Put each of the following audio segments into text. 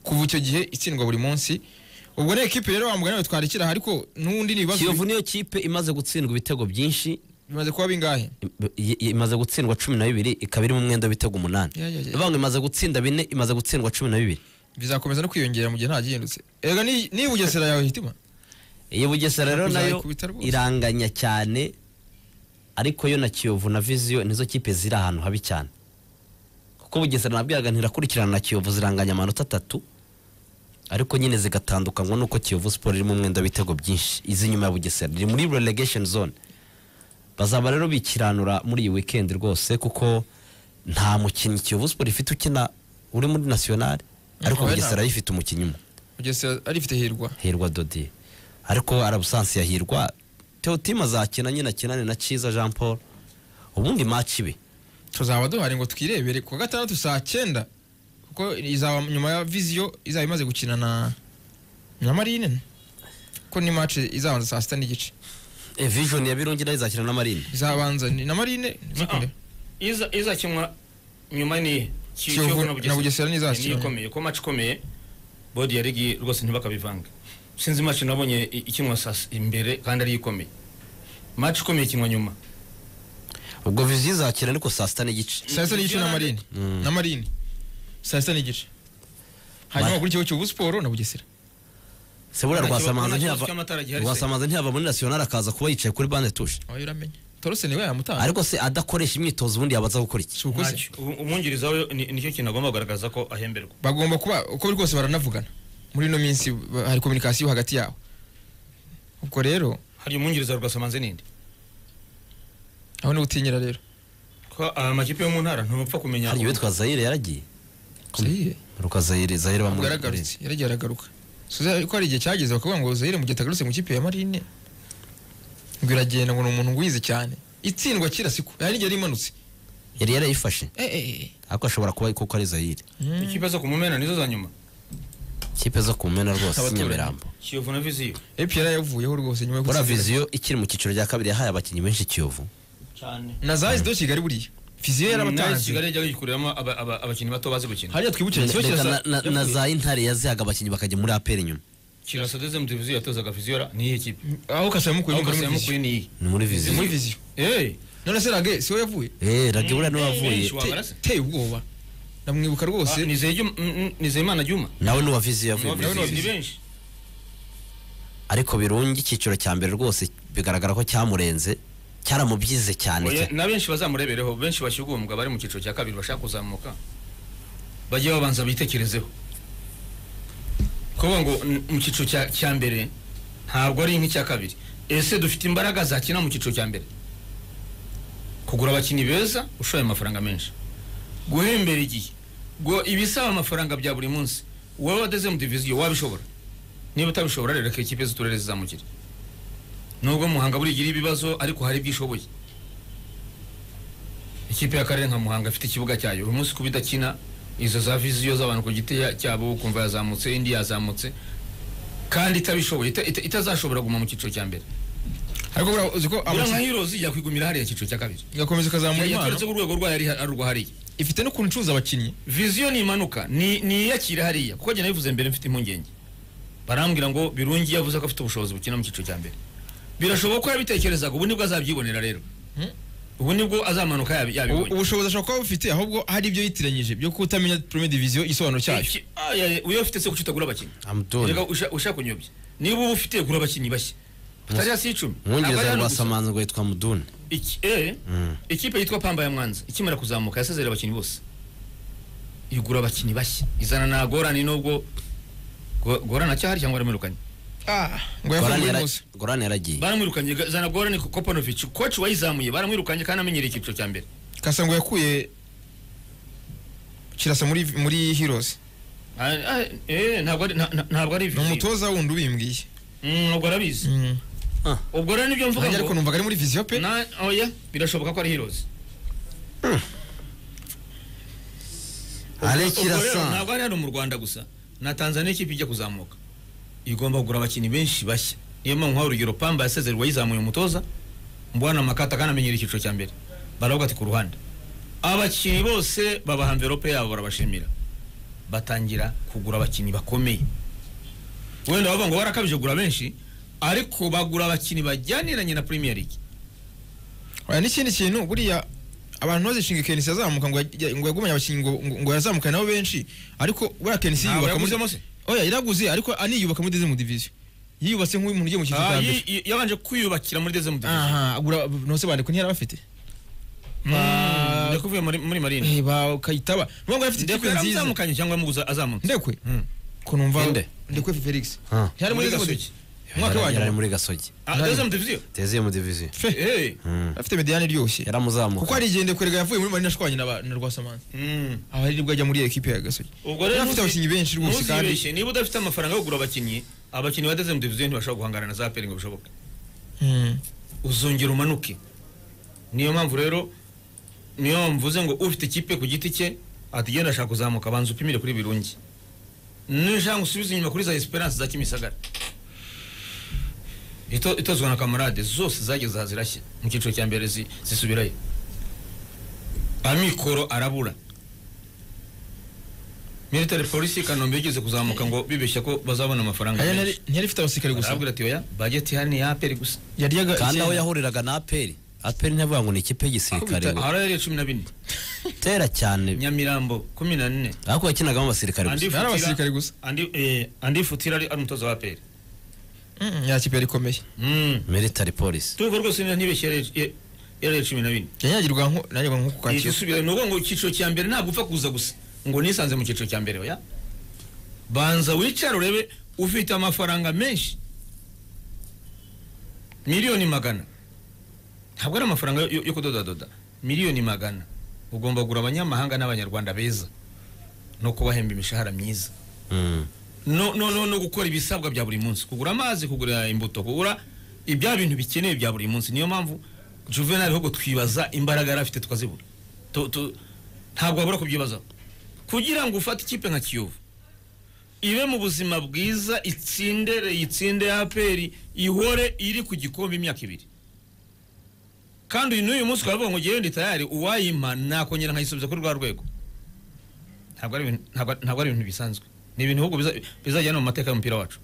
kuva icyo gihe itsindwa buri munsi ubwo ni ekipi rero wambwa nawe twarikira aha, ariko n'ubundi ni ibibazo kiyovu niyo kipe imaze gutsindwa ibitego byinshi bimaze kuba bingahe i- i- imaze gutsindwa cumi na bibiri ikaba iri mu mwenda w'ibitego umunani Ya, ya, ya. ivango imaze gutsinda bine imaze gutsindwa cumi na bibiri bizakomeza no kwiyongera mu gihe nta gihindutse erega ni- ni bugesera yawe hitima iyi bugesera rero nayo Uzayikubita rwose. iranganya cyane ariko yo na kiyovu na viziyo nizo kipe ziri ahantu habi cyane kuko bugesera nabwiraga ntirakurikirana na kiyovu ziranganya amanota atatu ariko nyine zigatandukanywa nuko kiyovu siporo iri mu mwenda w'ibitego byinshi izi nyuma ya bugesera iri muri relegation zone bazaba rero bikiranura muri iyi weekend rwose kuko nta mukinnyi kiyovu siporo ifite ukina uri muri nasiyonari ariko Oya, bugesera ntabwo. ayifite umukinnyi umwe bugesera arifite hirwa hirwa dodi ariko arabusansi ya hirwa teotima azakina nyine akinane na cyiza jean paul ubundi match ibe tuzaba duhari ngo twirebere ku wa gatandatu saa cyenda kuko izaba nyuma ya viziyo izaba imaze gukina na na marine kuko ni match izabanza saa sita n'igice e, vision ya birungi nayo izakina na marine izabanza ni na marine ntizikunde. iza izakinwa nyuma ni Ki- Kiyovu Kiyovu na Bugesera nizo Ni- zakinwa. niyo ikomeye ko match ikomeye bodi ya ligi rwose ntibakabivanga sinzi match nabonye i- ikinwa saa s- imbere kandi ari ikomeye match ikomeye ikinwa nyuma ubwo vision izakina ariko saa sita n'igice saa sita n'igice na marine na marine saa sita n'igice hanyuma Mar- wakurikiyeho kiyovu siporo na bugesera se buriya Nta kibazo- rwasamanza nta kibazo ntiyava cy'amatara gihari se. rwasamanza ntiyava muri nasiyonari akaza kuba yicaye kuri bande tushe aho uramenya torose niwe yamutanga ariko se adakoresha imyitozo ubundi yabaza gukora iki si uko se Ntacyo. Ubu- umwungiriza we ni- nicyo kintu agomba kugaragaza ko ahemberwa bagomba kuba uko biri kose baranavugana muri ino minsi ba- hari kominikasiyo hagati yabo ubwo rero hari umwungiriza wa rwasamanze n'indi aho ni gutinyira rero ko aya makipe yo mu ntara ntupfa kumenya hari ubu- uwitwa zayire yaragiye Zaire? ruka zayire zayire ntabwo bamwe yaragarutse yaragiye aragaruka Suza- ko hari igihe cyageze bakavuga ngo zahire mu gihe atagarutse mu kipe ya marine ngo iragenda ngo ni umuntu wize cyane itsindwa kera siko hari n'igihe yari imanutse yari yarayifashe Eh, eh, eh. ariko ashobora kuba kuko ari zayire ikipe zo kumumena nizo za nyuma kipe zo kumena rwose Abaturanyi. nyamirambo kiyovu na viziyo epi yari yavuyeho rwose nyuma yo buriya gutsindira. viziyo ikiri mu cyiciro cya kabiri yahaye abakinnyi benshi kiyovu cyane na zahize do kigali buriya fiziyo nayo yarabatanze kigali yajya yikuriramo aba- aba- abakinnyi bato bazi gukina hariya twibukire Reka ikigo cya na- na- na za za intare yazihaga abakinnyi bakajya muri aperi inyuma kirasa dezemu televiziyo yatozaga fiziyora niyihe kipe aho kasayamukuru aho ni muri kasiyamo viziyo kuri niyi ni muri Ni viziyo muri viziyo eee none se rage siwe yavuye eh rage buriya niwavuye Benshi wabara se? teye ubwoba ndamwibuka Ah, rwose nizeye Juma- mm, mm, nizeyimana juma nawe n'uwa viziyo yavuye muri Abavuzi nawe viziyo ni Viziyo. benshi ariko birungi icyiciro cya mbere rwose bigaragara ko cyamurenze cyaramubyize cyane Oya, cyane na benshi bazamurebereho benshi bashyugumbwa bari mu cyiciro cya kabiri bashaka kuzamuka bajye babanza bitekerezeho kuvuga ngo n- mu cyiciro cya- cya mbere ntabwo ari nk'icya kabiri ese dufite imbaraga zakina mu cyiciro cya mbere kugura abakinnyi beza ushoye amafaranga menshi guhembera igihe ngo ibisaba amafaranga bya buri munsi wowe wadeze mu diviziyo wabishobora niba utabishobora rero reka ikipe z'uturere zizamukire nubwo muhanga burigira ibibazo ariko hari ibyishoboye ikipe y'akarere nka muhanga ifite ikibuga cyayo uyu munsi kuba idakina izo za viziyo z'abantu ku giti ya- cyabo ukumva yazamutse indi yazamutse kandi itabishoboye ita- ita- itazashobora kuguma mu cyiciro cya mbere ariko buriya uzi ko buriya nka amakipe hirozi yakwigumira hariya icyiciro cya kabiri igakomeza ikazamura impano yaturutse ku rwego rwayo ari ari urwa hariya ifite n'ukuntu icuruza abakinnyi viziyo nimanuka ni niyakire hariya kuko njye nabivuze mbere mfite impungenge barambwira ngo birungi yavuze ko afite ubushobozi bukina mu cyiciro cya mbere birashoboka ko yabitekerezaga ubu nibwo azabyibonera rero ubu nibwo azamanuka yabi- Ubu- yabibonye ubushobozi ashobora kuba bufite ahubwo hari ibyo yitiranyije byo kutamenya premier division igisobanuro cyayo Iki- ah, ya- ya, uyo ufite se kuki utagura abakinnyi amdoni Erega usha- ushaka unyobye niba uba ufite gura abakinnyi bashya batari hasi y'icumi Ntabwo ari umwongereza hano gusa. rwasamanza ngo yitwa muduni Iki- eh, ikipe yitwa pamba ya mwanza ikimara kuzamuka yasezerera abakinnyi bose igura abakinnyi bashya izana na gorani nubwo Go- gorani acyahari cyangwa baramwirukanye Ah, ngo Gorani yafunguye yara- rwose gorani yaragiye baramwirukanye ga- zana gorani kopanovic koci wayizamuye baramwirukanye kandi amenyereye icyiciro cya mbere kasa ngo yakuye kirasa muri muri heroes Ah, ah, eh, ntabwo ari- nta- nta- ntabwo ari ni umutoza wundi ubimbwiye Mm, ubwo arabizi Mm. ubwo rero nibyo mvuga nanjye ariko ngo numvaga ari muri viziyo pe Na- oya birashoboka ko ari heroes ale Ubwo rero kirasa ntabwo ari hano mu rwanda gusa na tanzaniya ikipe ijya kuzamuka igomba kugura abakinnyi benshi bashya niyo mpamvu nk'aho urugero pamba yasezerwa yizamuye umutoza mbwana makata kandi amenyera icyiciro cya mbere baravuga ati ku ruhande abakinnyi bose babaha mverope yabo barabashimira batangira kugura abakinnyi bakomeye wenda bavuga ngo barakabije kugura benshi ariko bagura abakinnyi bajyaniranye na premier league Oya, n'ikindi kintu buriya abantu bazishinga kenisi azamuka ngo yajya- ngo yagumanye abakinnyi ngo- ngo- ngo yazamukane nabo benshi ariko buriya kenisi Ntabwo yiyubaka muri yaguzemo se? oya yariguze ariko aniyubaka muri deuxième division yiyubatse nk'umuntu ugiye mu cyiciro Ah, cya mbere yi- yi- yabanje kwiyubakira muri deuxième division aha agura ntose bandiko ntiyari abafite Mm, ndakuvuye muri muri marine Eh, ba kayitaba nubwo yari afite ikipe ndekwe nziza yaramuzamukanye cyangwa yamuguza azamutse ndekwe ko numva Inde? ndekwe felix Ah. yari muri Muri gasogi Gasogi. umwaka Yari- yari wacu muri gasogi Ah, deuxième division teze mu diviziyo fe Eh. Mm. afite mediyane iryoshye yaramuzamuka kuko hari igihe ndekwerega yavuye muri marina ashwanye na ba- na rwasamanzi Mm. aha ari nibwo ajya muri ekipe ya gasogi ubwo rero yari afite abakinnyi benshi rwose kandi ntuzibeshye niba udafite amafaranga yo kugura abakinnyi abakinnyi ba deuxième division ntibashobora guhangana na za peri ngo bishoboke Mm. uzongera umanuke niyo mpamvu rero niyo mpamvu mvuze ngo ufite ikipe ku giti cye atigenda ashaka kuzamuka abanza upimire kuri birungi nishaka usubize inyuma kuri za esperance za kimisagara Ito- itozwa na kamarade zose zageze aha zirashya mu cyiciro cya mbere zi- zisubirayo amikoro arabura military polisi i kanombe yigeze kuzamuka ngo bibeshya ko bazabona amafaranga Aya ntiyari menshi ntiyari ifite abasirikare gusa arabwira ati oya bageti ihari ni iya aperi gusa yaryaga kandi aho icyenda. yahuriraga na aperi aperi ntiyavuga ngo ni ikipe y'igisirikare ngo ahari yari iya cumi na bine tera cyane nyamirambo kumi na nne ariko yakinagamo abasirikare gusa Andi Ari Futira- abasirikare gusa. Andi- eh, andi futira ari ari umutoza wa peri Mm, ya kipe yari ikomeye military polisi tuvuga rwose niba ntibeshye yari yari yari cumi na bine yanyagirwa nko nanyagirwa nko ku kacyiru igisubira ni ukuvuga ngo icyiciro cya mbere ntabwo upfa kuza gusa ngo nisanze mu cyiciro cya mbere oya banza wicare urebe ufite amafaranga menshi miliyoni magana ntabwo ari amafaranga yo- yo yo kudodadoda miliyoni magana ugomba kugura abanyamahanga n'abanyarwanda beza no kubahemba imishahara myiza Mm. no, no, no, no gukora ibisabwa bya buri munsi kugura amazi kugura imbuto kugura ibya bintu bikenewe bya buri munsi niyo mpamvu juvenal ahubwo twibaza imbaraga yari afite tukazibura Tu- tu- ntabwo wabura kubyibazaho kugira ngo ufate ikipe nka kiyovu ibe mu buzima bwiza itsinde itsinde ya aperi ihore iri ku gikombe imyaka ibiri kandi uyu n'uyu munsi twavuga ngo ngewe ndi tayari uwayimpa nakongera nkayisubiza kuri rwa rwego ntabwo ari ibintu- ntabwo- ntabwo ari ibintu bisanzwe ni ibintu ahubwo biza- bizajyana mu mateka y'umupira wacu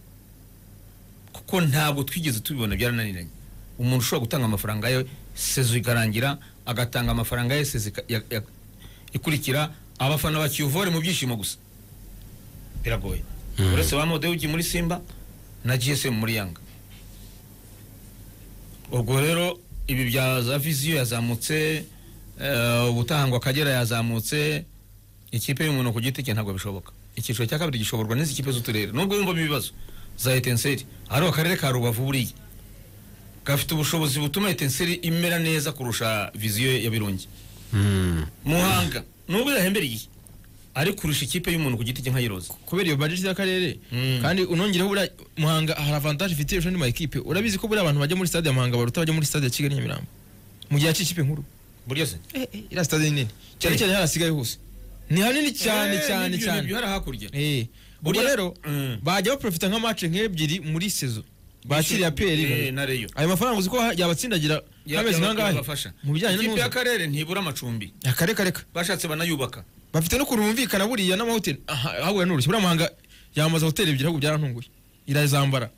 kuko ntabwo twigeze tubibona byarananiranye umuntu ushobora gutanga amafaranga ye sezo ikarangira agatanga amafaranga ye sezo ika- ya- ya- ikurikira abafana bakiyuvore mu byishimo gusa biragoye uretse ba modewugi muri simba na gsm muri yanga ubwo rero ibi bya za viziyo yazamutse eh, ubutaha ngo akagera yazamutse ikipe y'umuntu ku giti cye ntabwo bishoboka icyiciro cya kabiri gishoborwa n'izi kipe z'uturere nubwo yumvamo ibibazo za etenseri hariho akarere ka rubavu buriya gafite ubushobozi butuma etenseri imera neza kurusha viziyo ya birungi Mm. muhanga nubwo yahembera igihe ari kurusha ikipe y'umuntu ku giti cye nkayiroza kubera iyo budget y'akarere Mm. kandi unongereho buriya muhanga hari avantage ifite ejo n'ama ekipe urabizi ko buriya abantu bajya muri stade ya muhanga baruta bajya muri stade ya kigali nyamirambo mu gihe cy'ikipe nkuru burya se eh, eh, iriya stade ni nini cyane Eh. cyane harasigaye hose ni hanini cyane Eh, cyane n'ibyo- cyane n'ibyo hari hakurya eh ubwo Buriya- rero Mm. bajya baprofita nka match nk'ebyiri muri sezo bakiriya Eh, peri na reyo ayo mafaranga uzi ko ha- yabatsindagira hameze nk'angahe yabafasha mu bijyanye ikipe n'umuza y'akarere ntibura amacumbi akareka reka bashatse banayubaka bafite no kuntu bumvikana buriya n'amahoteli aha- ahahura n'urushyi buriya muhanga yamaze hoteli ebyiri ahubwo byarantunguye irazambara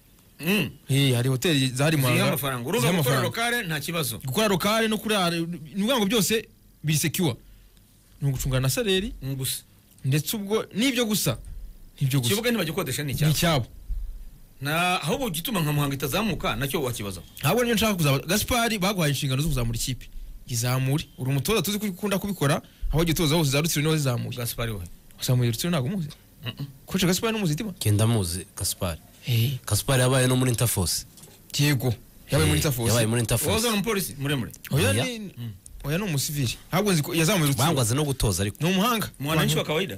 Mm. Eh, hari hoteli zahari ziha muhanga amafaranga urumva ziha gukora amafaranga. lokale nta kibazo gukora lokale no kurara ni ubwango byose biri sekiwa ni ugucungana na saleri Mm, gusa ndetse ubwo n'ibyo gusa nibyo gusa ikibuga ntibagikodesha ni ni icyabo icyabo na ahubwo gituma nka muhanga itazamuka nacyo wakibazaho ntabwo niyo nshaka kuzamura gaspari baguhaye inshingano zo kuzamura ikipe izamure uri umutoza tuzi ko ukunda kubikora aho gitoza hose za rutsiro niwe wazizamuye gaspari wowe wazamuye rutsiro ntabwo umuzi koce gaspari n'umuzitima genda muzi gaspari Eh, gaspari yabaye no muri interforce yego yabaye muri Eh, tafosi yabaye muri wowe interforce ni umupolisi muremure oya Oya. ni oya ni umusivili ntabwo nzi ko yazamuye Mwangu rutsiro azi no gutoza ariko ni umuhanga mwananchi wa kawaida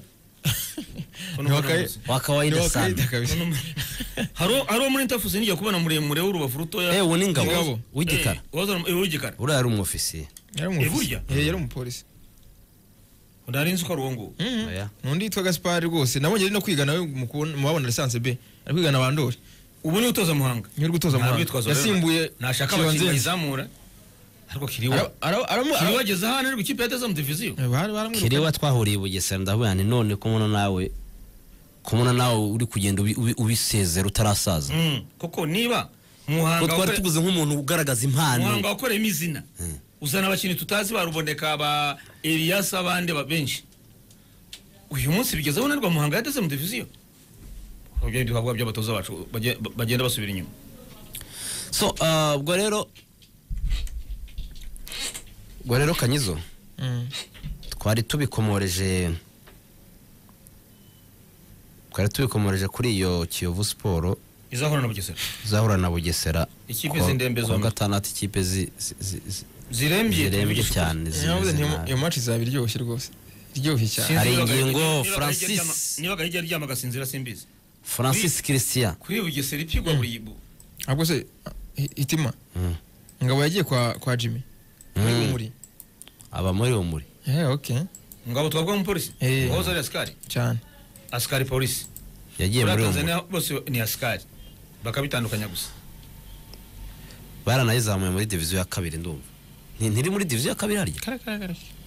Ono Ni wa mwana kai- mwizi. wa Ni kawaida wa kawaida sana kabisa hari uwo- hari uwo muri interfusi nijya kubona muremure w'urubavu rutoya eh uwo ni Ngabo. ngabo w'igikara Eh, wazana- eh, w'igikara uriya ari umwofisiye yari umupolisi. Eh, burya? Eh, yari umupolisi nari nzi ko ari uwo nguwo Mhm. Oya. n'undi yitwa gaspari rwose nabonye ari no kwiga nawe mubabona lisansi b ari kwigana bandori ubu niwe utoza muhanga niyo uri gutoza muhanga Ntabwo yitwaza yasimbuye rero. nashaka Kiba abakinnyi Nzenze. bayizamura ariko Ara- kiriwa ara- aramu- kiriwa ageze ahantu ariko ikipe yateze mu diviziyo Eh, bari- baramwirukanye. kiriwa twahuriye i bugesera ndavuga nti none ko muno nawe kubona nawe uri kugenda ubi- ubi- ubisezera utarasaza Mm, kuko niba kuko muhanga twari wakore- tuguze nk'umuntu ugaragaza muhanga impano wakoreyemo izina uzana abakinnyi tutazi baruboneka ba eliyasi abandi ba- benshi uyu munsi bigeze aho nanirwa muhanga yateze mu diviziyo ibyo bihabwa by'abatoza bacu baje- ba- bagenda basubira inyuma so ah, ubwo rero ubwo rero kanyizo Mm. twari tubikomoreje twari tubikomoreje kuri iyo kiyovu siporo izahura na bugesera zahura na bugesera Ikipe kuwa- z'indembe kuwa zombi. gatandatu ikipe zi- zi- zi- zi- zirembye zirembye tubigisha cyane Yavuze zimeze nti- nabi. iyo match izaba iryoshye rwose iryoshye cyane Sinzi Hari niba ingingo, Gahigi- niba Gahigi Francis. aryama- niba gahigi aryama agasinzira simbizi francis christian kuri bugesera ipigwa buri bu- ahubwo se hi- hitima Mm. ngabo yagiye kwa kwa jimmy muri Mm. umuri aba muri umuri eh okay ngabo twavuga nk'umupolisi Eh. wahoze ari asikari cyane asikari polisi yagiye muri muri umuri tanzania bose ni asikari bakabitandukanya gusa baranayizamuye muri diviziyo ya kabiri ndumva Nti- ntiri muri diviziyo ya kabiri harya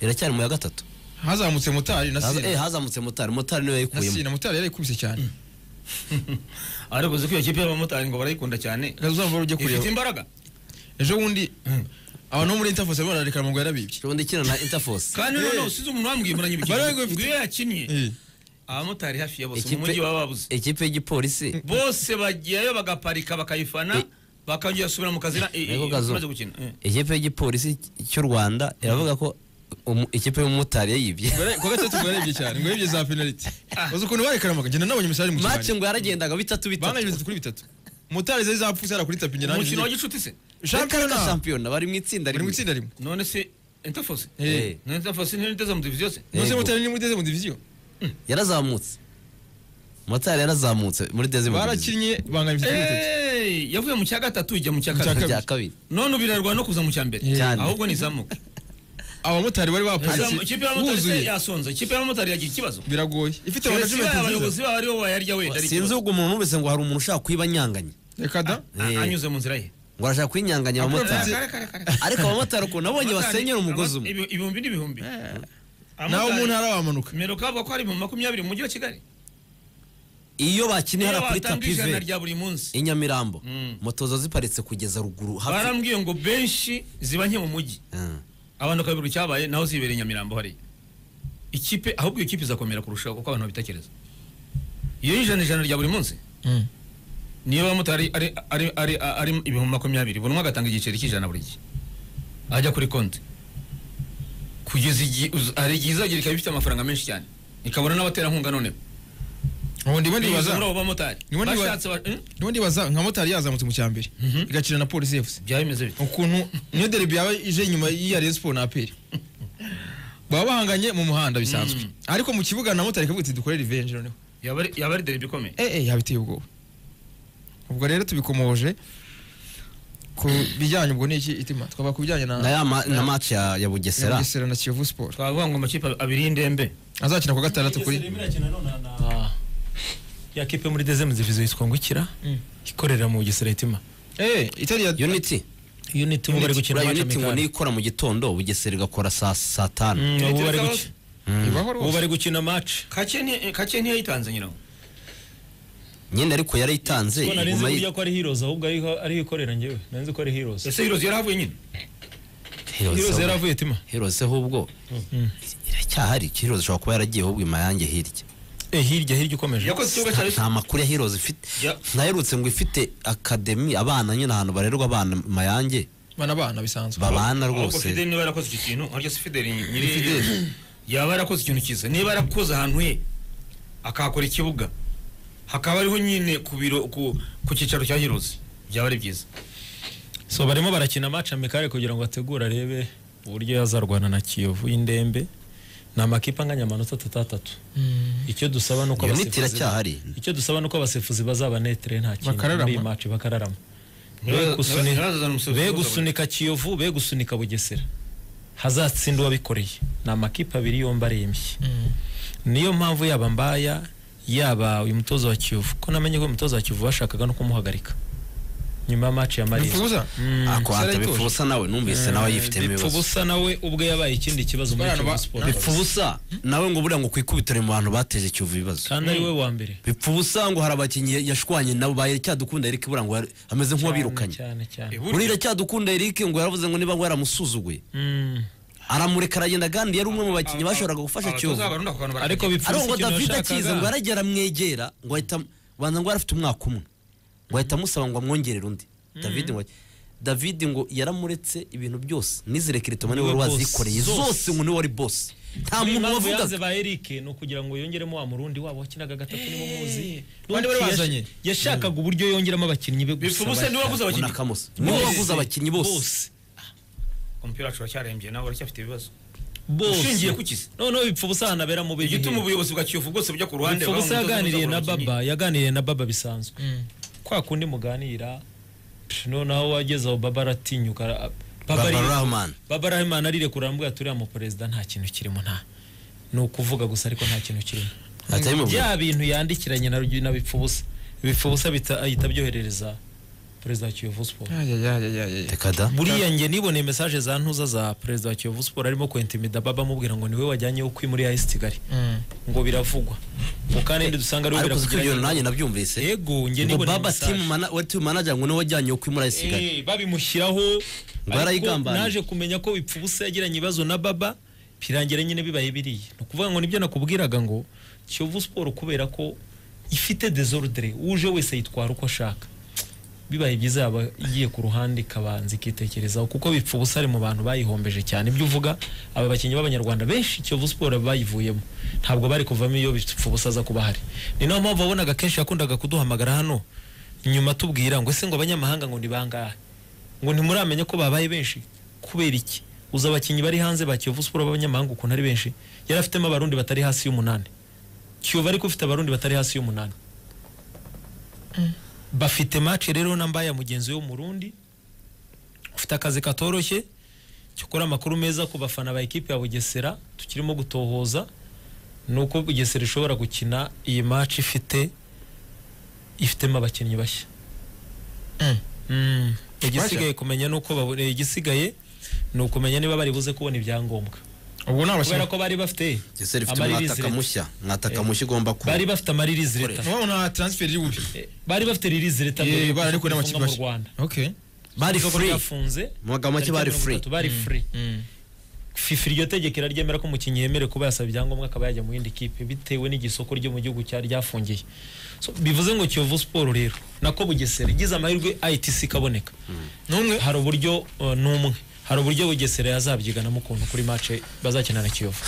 iracyari mu ya gatatu hazamutse mutari na Haza- eh, sina hazamutse mutari mutari niwe na yayikuyemo sina mutari yarayikubise cyane ariko uzi ko iyo kipe y'abamotari ngo barayikunda cyane uzamva ujye ifite kureba imbaraga ejo bundi abantu bo muri interfos barimo barareka ngo yarabibye ubundi ikina na interforce kandi noneho usize umuntu wamwimburanya Baravuga ngo ibyo ifite- iyo yakinnye Eh. abamotari hafi ya bose mu Ikipe- mujyi baba babuze ikipe y'igipolisi bose bajyayo bagaparika bakayifana bakongera basubira mu kazi Ego gazo. imaze gukina Eh. ikipe y'igipolisi cy'u rwanda iravuga ko umu- ikipe y'umumotari yayibye Bara- kuwa gatatu ngo yarabibye cyane ngo yibye za penalty uzi ukuntu barekaramaga njye nabonye umusarani mu mace kibani ngo yaragendaga bitatu banganye bitatu bitatu kuri bitatu mutari zari zapfuse yari kuri tapi njye nanjye umukino wa nzi- gicuti se shampiyona Reka shampiyona bari mu itsinda bari mu rimwe itsinda rimwe none se interfose Eh, na interfose ntiyiteze mu diviziyo se Eh. nose Yego. mutari ni mudeze mu diviziyo yarazamutse motari yarazamutse muri dezimu barakinnye banganya bitatu kuri bitatu Eh, yavuye mu cya gatatu ijya mu cya cya kabiri rya kabiri none ubirarwa no kuza mu cya mbere Eh. Cyane. ahubwo ni izamuka abamotari bari Izamu- baparitse ikipe y'abamotari se buzuye yasonza ikipe y'abamotari yagira ikibazo biragoye ifite Keretse management babaye nziza abayobozi babo aribo bayarya wenda ari sinzi ikibazo. ubwo umuntu wese ngo hari umuntu ushaka kuyiba anyanganye reka da Eh. A- anyuze mu nzira ye ngo arashaka kuyinyanganya abamotari Abapolisi- Kare, kare, kare. ariko abamotari ukuntu abonye Abamotari- basenyera umugozi aba- umwe ibi- ibihumbi n'ibihumbi nawe mu ntara wamanuka mero kavuga ko ari mu makumyabiri mu mujyi wa kigali iyo bakinye hariya kuri batanga tapive ijana rya buri munsi i nyamirambo Mm. moto zo ziparitse kugeza ruguru hafi barambwiye ngo benshi ziba nke mu mujyi Mm. abantu bakabibura icyabaye naho zibereye nyamirambo hariya ikipe ahubwo iyo kipe izakomera kurushaho kuko abantu babitekereza iyo ijana ijana rya buri munsi Mm. niyo abamotari ari ari ari ari ibihumbi makumyabiri buri umwe agatanga igiceri cy'ijana buri gihe ajya kuri konti kugeza igihe uz- hari igihe izagira ikaba ifite amafaranga menshi cyane ikabona n'abaterankunga noneho ubu ndimo binyuze ndibaza muri abo bamotari Ni bo ndiba- bashatse ba- hmm? ndimo ndibaza nka motari yazamutse mu cya mbere igakina na polisi yavuze byaba bimeze bityo ukuntu niyo derbi yaba ije inyuma y'iya Rayon Sport na aperi baba bahanganye mu muhanda bisanzwe ariko mu kibuga na motari ikavuga iti dukore revenge noneho yaba ari- yaba ari derby ikomeye eh eh yabiteye ubwoba ubwo rero tubikomoje ku bijyanye ubwo ni iki itima twaba ku bijyanye na na ya ma- na match ya ya bugesera Bugesera na Kiyovu Sport twavuga ngo amakipe abiri y'indembe azakina ku wa gatandatu kuri ya kipe muri dezemu zivizo yitwa ngukira Mm. ikorera mu bugesera hitima eh itari ya unity unit mu bari gukina buriya match unity ngo amicale. niyo ikora mu gitondo bugesera igakora saa saa tanu Mm, ubu bari Unity guki- ibaho ubu rwose bari gukina match kake ni- kake ntiyayitanze nyiraho nyine ariko yarayitanze ko nari nzi iguma burya yi- ko ari heroes ahubwo ariho- ariho ikorera njyewe nari nzi ko ari heroes ese hirozi yarahavuye nyine Heroes heroes ahubwo. yaravuye hitima Heroes ahubwo iracyahari Heroes ishobora kuba yaragiye ahubwo imayange hirya eh hirya hirya ukomeje yakoze ikibuga cya nta makuru ya Heroes ifite Ya. ntaherutse ngo ifite akademi abana nyine ahantu barerwa abana mayange bana bana bisanzwe babana ahubwo rwose fideli niba yarakoze icyo kintu ariko si fideli nyiri yaba yarakoze ikintu cyiza niba yarakoze ahantu he akahakora ikibuga hakaba ariho nyine ku biro ku ku cyicaro cya hirozi byaba ari byiza so barimo barakina match amikare kugira ngo ategure arebe uburyo yazarwana na kiyovu y'indembe ni amakipe anganya amanota atatu atatu icyo dusaba nuko Iyo niti iracyahari icyo dusaba nuko abasifuzi bazaba netere nta kintu Bakararama. muri iyi match bakararama Ntibaz- Begusuni- ntibazazana umusifuzi begusunika kiyovu begusunika bugesera hazatsinda uwabikoreye ni amakipe abiri yombi arembye niyo mpamvu yaba mbaya yaba uyu mutoza wa kiyovu ko namenye ko uyu mutoza wa kiyovu bashakaga no kumuhagarika nyuma ya match ya marine bipfubuza Mm. Sarah akwata ituje. bipfubusa nawe numvise nawe yifitemo ibibazo bipfubusa nawe ubwe yabaye ikindi kibazo muri Bana Kiyovu ba- Sport bipfubusa nawe ngo buriya ngo kwikubitore mu bantu bateje kiyovu ibibazo kandi ari we wa mbere bipfubusa ngo hari abakinnyi yashwanye nabo baye cyadukunda Eric buriya ngo yari- ameze nk'uwabirukanye cyane cyane Ihuriro. buriya cyadukunda Eric ngo yaravuze ngo niba waramusuzuguye Mm. aramureka aragenda kandi yari umwe mu bakinnyi bashoboraga gufasha abatoza kiyovu barundi ako kantu ariko barategeka. ariko ngo bipfubusa ikintu david akiza ngo yashakaga yaragera amwegera ngo ahita banza ngo yari afite umwaka umwe ngo ahita amusaba ngo amwongerere undi david ngo david ngo yaramuretse ibintu byose n'izirekere tumane Niwe wari boss. wazikoreye Zose. zose ngo niwe wari bosi nta Niyo muntu impamvu yanze wavugaga ba Eric ni ukugira ngo yongeremo wa murundi wabo wakinaga gatatu nibo muzi bandi bari Yash- bazanye. yashakaga uburyo yongeramo abakinnyi be gusa bipfubusa niwe bashaka. waguze abakinnyi unakamusa niwe Bose. waguze abakinnyi bose umupira wacu uracyarembye nawe uracyafite ibibazo bose Ushingiye ku kizi. noneho bipfubusa hanabera mu bihe igituma ubuyobozi bwa kiyovu bwose bujya ku ruhande bipfubusa buha umutoza yaganiriye na uzagura abakinnyi. baba yaganiriye na baba bisanzwe Mm. kwa kundi muganira psh, noneho wageze aho baba aratinyuka ara- Baba baba ari- rahman baba rahimana arirekura aramubwira ati uriya mu perezida nta kintu kirimo nta ni ukuvuga gusa ariko nta kintu kirimo atabimubwira bya bintu yandikiranye na Rugi- na bipfubusa bipfubusa bita- ahita abyoherereza perezida wa kiyovu siporo reka da buriya nge niboneye mesaje za ntuza za perezida wa kiyovu siporo arimo kwentimida baba amubwira ngo niwe wajyanye ukwi muri ayisi kigali ngo biravugwa mu kandi dusanga ariwe ariko siko ibyo nanjye birakugira nabyumvise yego nge ngo niboneye baba team mesaje mana- we team manager ngo niwe wajyanye yo kwimura isigaye Eh, babimushyiraho ariko arayigambaniye. naje kumenya ko bipfubusa yagiranye ibibazo na baba birangira nyine bibaye biriya ni ukuvuga ngo nibyo nakubwiraga ngo kiyovu siporo kubera ko ifite desordre uje wese yitwara uko ashaka bibaye byiza yaba igiye ku ruhande ikabanza ikitekerezaho kuko bipfubusa ari mu bantu bayihombeje cyane ibyo uvuga aba bakinnyi b'abanyarwanda benshi kiyovu siporo bayivuyemo ntabwo bari kuvamo iyo bipfubusa aza kuba ahari ni nayo mpamvu wabonaga kenshi yakundaga kuduhamagara hano nyuma tubwira ngo ese ngo abanyamahanga ngo ni bangahe ngo ntimuramenya ko babaye benshi kubera iki uza abakinnyi bari hanze ba kiyovu siporo b'abanyamahanga ukuntu ari benshi yari afitemo abarundi batari hasi y'umunani kiyovu ariko ufite abarundi batari hasi y'umunani bafite match rero na mbaya mugenzi we w'umurundi ufite akazi katoroshye cyokora amakuru meza ku bafana ba ekipi ya bugesera tukirimo gutohoza ni uko bugesera ishobora gukina iyi match ifite ifitemo abakinnyi bashya Mm. Mm. Bashya? igisigaye kumenya ni uko babu- eh, igisigaye ni ukumenya niba bari buze kubona ibyangombwa ubu ni kubera abakinnyi ko bari bafite ese rifite amaririzi umwataka leta. mushya mwataka mushya ugomba kuba bari bafite amaririzi leta ni ubu nta transfer iri bube Eh, bari bafite ririzi leta Yeah, mbere yo bararekuwe kufunga n'amakipe mu bashya. Rwanda okay bari Isoko free ryafunze Mu magambo make bari tariki free. mirongo itatu bari free Mm. fifa iryo tegeko iraryemera ko umukinnyi yemerewe kuba yasaba ibyangombwa akaba yajya mu yindi kipe bitewe n'igisoko ryo mu gihugu cya ryafungiye So, bivuze ngo kiyovu siporo rero nako bugesera igize amahirwe itc ikaboneka n'umwe hari uburyo uh, n'umwe hari uburyo bugesera yazabyiganamo ukuntu kuri mace bazakina na kiyovu